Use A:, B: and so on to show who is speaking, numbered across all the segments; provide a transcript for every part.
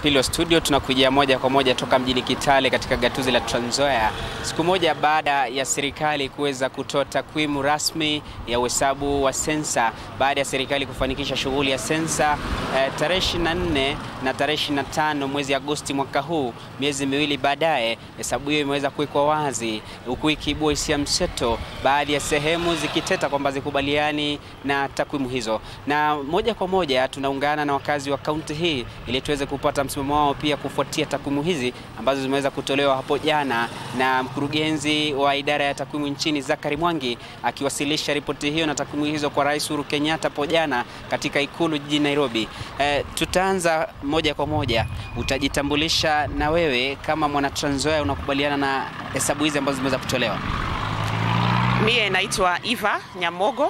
A: pili wa studio tunakujia moja kwa moja toka mjini Kitale katika gatuzi la Trans Nzoia, siku moja baada ya serikali kuweza kutoa takwimu rasmi ya uhesabu wa sensa, baada ya serikali kufanikisha shughuli ya sensa eh, tarehe 24 na tarehe 25 mwezi Agosti mwaka huu. Miezi miwili baadaye, hesabu hiyo imeweza kuwekwa wazi, huku ikiibua hisia mseto, baadhi ya sehemu zikiteta kwamba zikubaliani na takwimu hizo, na moja kwa moja tunaungana na wakazi wa kaunti hii ili tuweze kupata msimamo wao pia kufuatia takwimu hizi ambazo zimeweza kutolewa hapo jana na mkurugenzi wa idara ya takwimu nchini Zakari Mwangi akiwasilisha ripoti hiyo na takwimu hizo kwa Rais Uhuru Kenyatta hapo jana katika ikulu jijini Nairobi. E, tutaanza moja kwa moja, utajitambulisha na wewe kama mwana Trans Nzoia unakubaliana na hesabu hizi ambazo zimeweza kutolewa?
B: Mie naitwa Eva Nyamogo,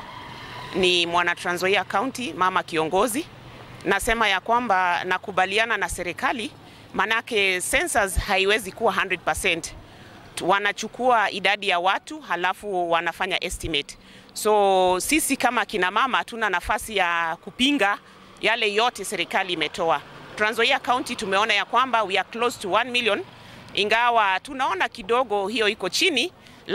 B: ni mwana Trans Nzoia County, mama kiongozi. Nasema ya kwamba nakubaliana na serikali, manake census haiwezi kuwa 100%. Wanachukua idadi ya watu halafu wanafanya estimate. So sisi kama kina mama hatuna nafasi ya kupinga yale yote serikali imetoa. Trans Nzoia County tumeona ya kwamba we are close to 1 million, ingawa tunaona kidogo hiyo iko chini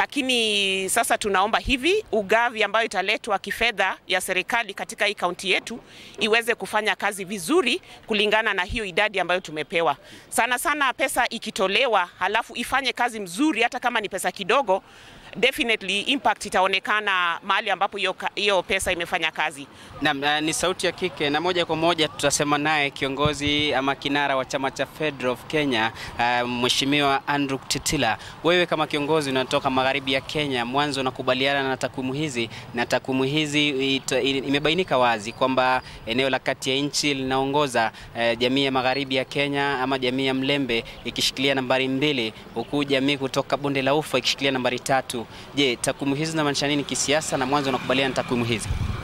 B: lakini sasa tunaomba hivi ugavi ambayo italetwa kifedha ya serikali katika hii kaunti yetu iweze kufanya kazi vizuri kulingana na hiyo idadi ambayo tumepewa. Sana sana pesa ikitolewa, halafu ifanye kazi mzuri, hata kama ni pesa kidogo, definitely impact itaonekana mahali ambapo hiyo pesa imefanya kazi.
A: Naam, uh, ni sauti ya kike na moja kwa moja tutasema naye kiongozi ama kinara wa chama cha Federal of Kenya uh, Mheshimiwa Andrew Kitila. Wewe kama kiongozi unatoka magharibi ya Kenya, mwanzo unakubaliana na takwimu hizi, na takwimu hizi ito, imebainika wazi kwamba eneo la kati ya nchi linaongoza uh, jamii ya magharibi ya Kenya ama jamii ya Mlembe ikishikilia nambari mbili, huku jamii kutoka bonde la Ufa ikishikilia nambari tatu. Je, takwimu hizi zinamaanisha nini kisiasa, na mwanzo unakubaliana na takwimu hizi?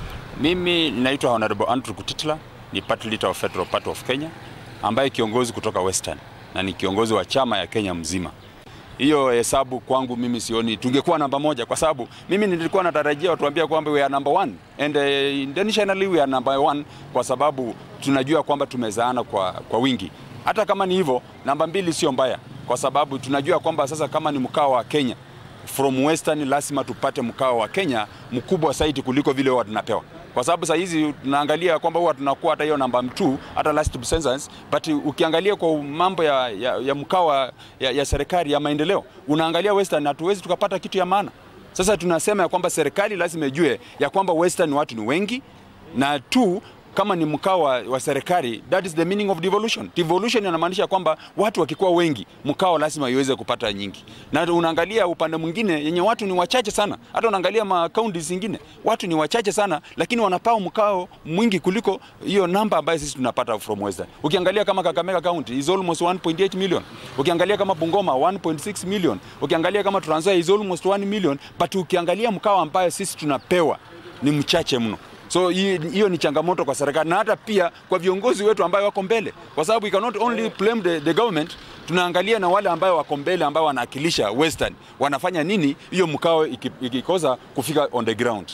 C: Mimi naitwa Honorable Andrew Kutitla, ni party leader of Federal Party of Kenya ambaye kiongozi kutoka Western na ni kiongozi wa chama ya Kenya mzima. Hiyo hesabu kwangu mimi sioni tungekuwa namba moja, kwa sababu mimi nilikuwa natarajia watuambia kwamba we are number one and uh, internationally we are number one, kwa sababu tunajua kwamba tumezaana kwa, kwa wingi. Hata kama ni hivyo, namba mbili sio mbaya, kwa sababu tunajua kwamba sasa kama ni mkao wa Kenya from western lazima tupate mkao wa Kenya mkubwa zaidi kuliko vile huwa tunapewa, kwa sababu saa hizi tunaangalia kwamba huwa tunakuwa hata hiyo namba 2 hata last census, but ukiangalia kwa mambo ya, ya, ya mkao ya, ya serikali ya maendeleo unaangalia western, hatuwezi tukapata kitu ya maana. Sasa tunasema ya kwamba serikali lazima ijue ya kwamba western watu ni wengi na tu kama ni mkao wa, wa serikali, that is the meaning of devolution. Devolution inamaanisha kwamba watu wakikuwa wengi, mkao lazima iweze kupata nyingi, na unaangalia upande mwingine yenye watu ni wachache sana, hata unaangalia makaunti zingine watu ni wachache sana, lakini wanapao mkao mwingi kuliko hiyo namba ambayo sisi tunapata from western. Ukiangalia kama Kakamega County is almost 1.8 million, ukiangalia kama Bungoma 1.6 million, ukiangalia kama Trans Nzoia is almost 1 million, but ukiangalia mkao ambayo sisi tunapewa ni mchache mno. So hiyo ni changamoto kwa serikali na hata pia kwa viongozi wetu ambao wako mbele, kwa sababu we cannot only blame the, the government. Tunaangalia na wale ambao wako mbele ambao wanawakilisha western wanafanya nini hiyo mkao ikikosa kufika on the ground.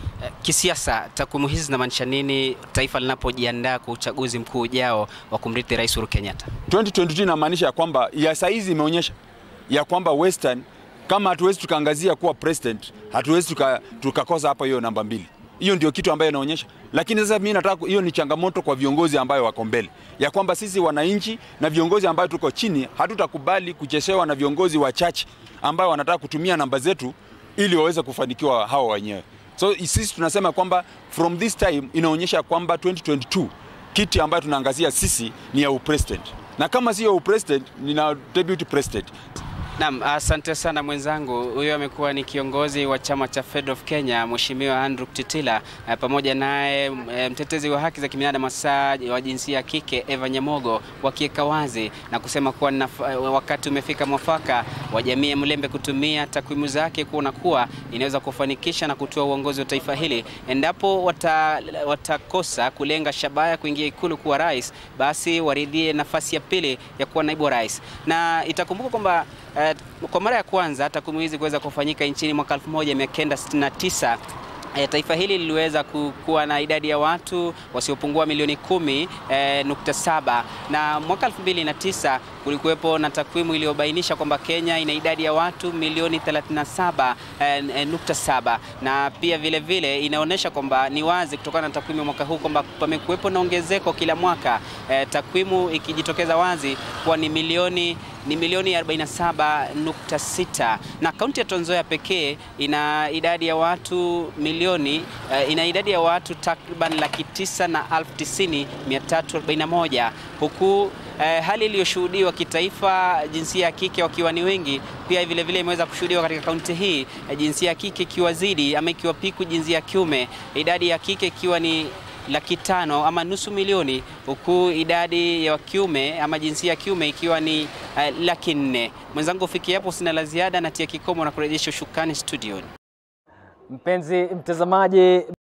A: Kisiasa, takwimu hizi zinamaanisha nini taifa linapojiandaa kwa uchaguzi mkuu ujao wa kumrithi Rais Uhuru Kenyatta?
C: 2022 inamaanisha ya kwamba ya saizi imeonyesha ya kwamba western kama hatuwezi tukaangazia kuwa president, hatuwezi tukakosa tuka hapa hiyo namba mbili hiyo ndio kitu ambayo inaonyesha, lakini sasa mimi nataka, hiyo ni changamoto kwa viongozi ambayo wako mbele, ya kwamba sisi wananchi na viongozi ambayo tuko chini hatutakubali kucheshewa na viongozi wachache ambao wanataka kutumia namba zetu ili waweze kufanikiwa hawa wenyewe. So sisi tunasema kwamba from this time inaonyesha kwamba 2022 kiti ambayo tunaangazia sisi ni ya upresident, na kama sio upresident ni na deputy president.
A: Naam, asante sana mwenzangu. Huyo amekuwa ni kiongozi wa chama cha Fed of Kenya, Mheshimiwa Andrew Kitila, pamoja naye mtetezi wa haki za kibinadamu hasa wa jinsia ya kike Eva Nyamogo, wakiweka wazi na kusema kuwa wakati umefika mwafaka wa jamii ya Mlembe kutumia takwimu zake kuona kuwa inaweza kufanikisha na kutoa uongozi wa taifa hili. Endapo wata, watakosa kulenga shabaha kuingia ikulu kuwa rais, basi waridhie nafasi ya pili ya kuwa naibu wa rais, na itakumbuka kwamba Uh, kwa mara ya kwanza takwimu hizi kuweza kufanyika nchini mwaka 1969 E, taifa hili liliweza kuwa na idadi ya watu wasiopungua milioni kumi e, nukta saba na mwaka 2009 kulikuwepo na takwimu iliyobainisha kwamba Kenya ina idadi ya watu milioni 37 e, e, nukta saba na pia vile vile inaonyesha kwamba ni wazi kutokana na takwimu ya mwaka huu kwamba pamekuwepo na ongezeko kila mwaka e, takwimu ikijitokeza wazi kuwa ni milioni ni milioni 47.6 na kaunti ya Trans Nzoia pekee ina idadi ya watu milioni uh, ina idadi ya watu takriban laki tisa na elfu tisini mia tatu arobaini na moja huku uh, hali iliyoshuhudiwa kitaifa jinsia ya kike wakiwa ni wengi, pia vile vile imeweza kushuhudiwa katika kaunti hii uh, jinsia ya kike ikiwa zidi ama ikiwa piku jinsia ya kiume, idadi ya kike ikiwa ni laki tano ama nusu milioni huku idadi ya kiume ama jinsia ya kiume ikiwa ni uh, laki nne. Mwenzangu ufikia hapo, sina la ziada, natia kikomo na kurejesha ushukani studioni.
D: Mpenzi mtazamaji